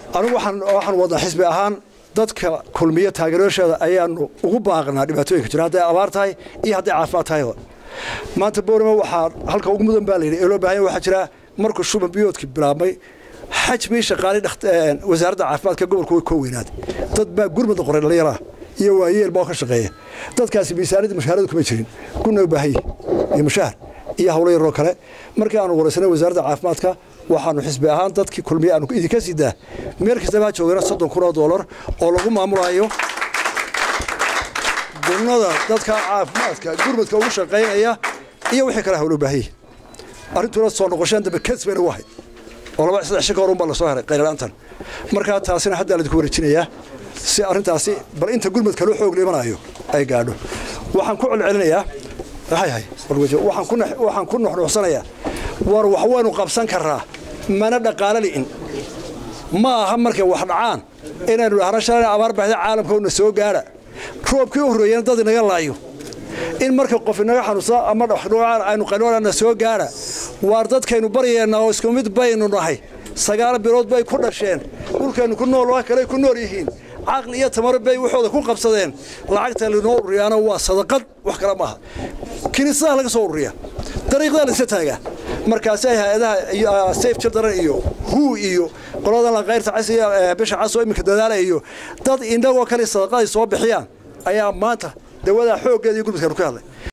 anigu waxaan wadnaa xisbi ahaan dadka kulmiya taageerasheeda ayaanu ugu baaqnaa dhibaatooyinka jira hadday abaar tahay iyo hadday caafimaad tahay maanta boorama waxaa halka ugu mudan baa layidhi ee loo baahanya waxaa jira markuu shuban biyoodkii bilaabmay xajmii shaqaali wasaaradda caafimaadka gobolka way koo weynaaday dad baa gurmada qoray dhallinyaraha iyo waayeel baa ka shaqeeya dadkaasi miisaaniyadda mushaharadu kuma jirin kuna u baahan yihin iyo mushahar iyo hawlo yaroo kale markii aanu waraysanay wasaaradda caafimaadka waxaanu xisbi ahaan dadkii kulmiye aanu idinka sidaa meel kastaba ha joogana soddon kun oo doolar oo lagu maamulayo gunnada dadka caafimaadka gurmadka ugu shaqaynaya iyo wixii kale hawlo baahan yihin arrintuna soo noqosheen dambe kes bayna u ahayd oo laba saddex shi ka horun baa lasoo helay qaylala'aantan markaa taasina haddaa laydinku wareejinayaa si arrintaasi bal inta gurmadka loo xoog liimanayo ay gaadho waxaan ku celcelinayaa hay waxaan ku nuxnuuxsanayaa war wax waynu qabsan karraa mana dhaqaalo li'in ma aha markay wax dhacaan inaynu dhahno shalayna abaar baxda caalamkoona soo gaadha roobkii u horreeyana dad inaga laayo in marka qof inaga xanuunsada ama dhacaan aynu qanoonana soo gaadha waar dadkaynu baryaynaa oo isku mid baynu nahay sagaal bilood bay ku dhasheen dhulkaynu ku nool waa kale ku nool yihiin caqli iyo tamaro bay waxooda ku qabsadeen lacagta linoo ururiyaana waa sadaqad wax kale maaha kiniisadaha laga soo ururiya dariiqdaa la isla taagaa markaasay hay-adaha sayf children iyo huu iyo qoladan laqayrta cas iyo bisha cas oo iminka dadaala iyo dad indhagoo kale sadaqaday soo bixiyaan ayaa maanta dawadaa xooggeeda iyo gurmadkaanu ka hadlay